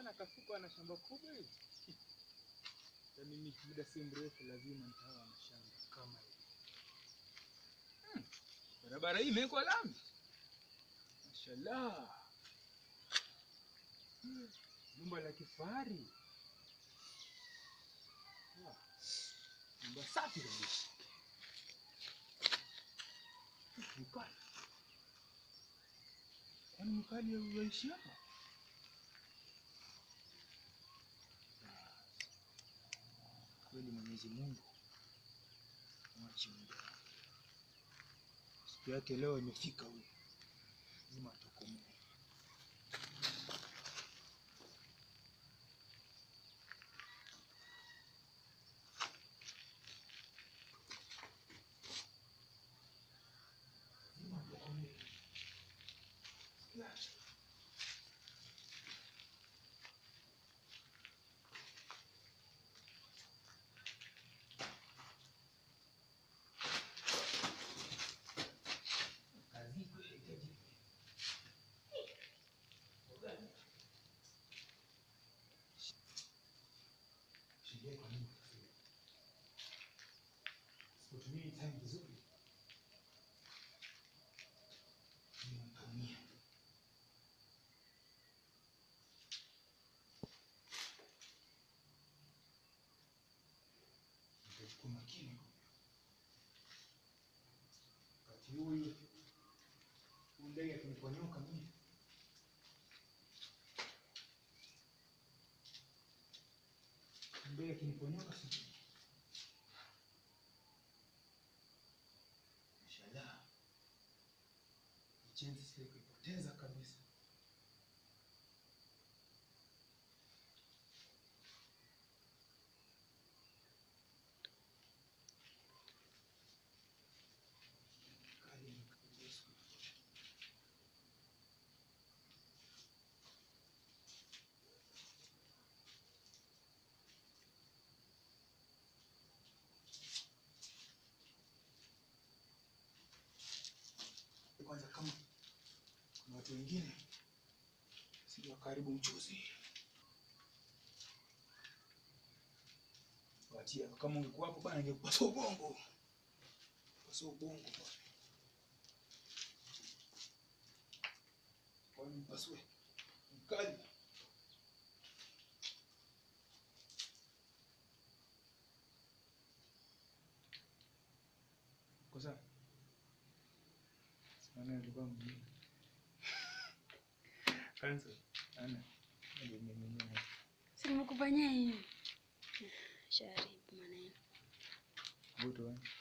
maana kafuko ana shamba kubwa hivi. Yaani mimi muda si mrefu lazima nitawa na shamba kama hili. Hmm. Barabara hii imewekwa lami. Mashallah. Hmm. Nyumba la kifahari. Ah. Nyumba safi kabisa. Mkali. Kwani mkali unaishi hapa? Kweli Mwenyezi Mungu mwachi muda. Siku yake leo imefika huyu. Lazima atokomee. Lazima atokomee. Siku yake. Kazi iko inahitaji Gani? Shilingi kwa nini utafeli? Sipotumia hii time vizuri, nitaumia. Nitachukua makini wakati huyu huyu ndege akiniponyoka mimi ndege akiniponyoka sijui. Mashallah, chance sile kuipoteza kabisa. Kali nikakuja siku moja. kwanza kama kuna watu wengine sija wakaribu mchuzi watia kama ungekuwa hapo bana ingekupasa ubongo pasa ubongo bwana kwani mpasue mkali kwa sawa Ana alikuwa mjini. Kansa. Ana. Ndio mimi Si nimekufanyia hivi. Sharibu maneno. Buto.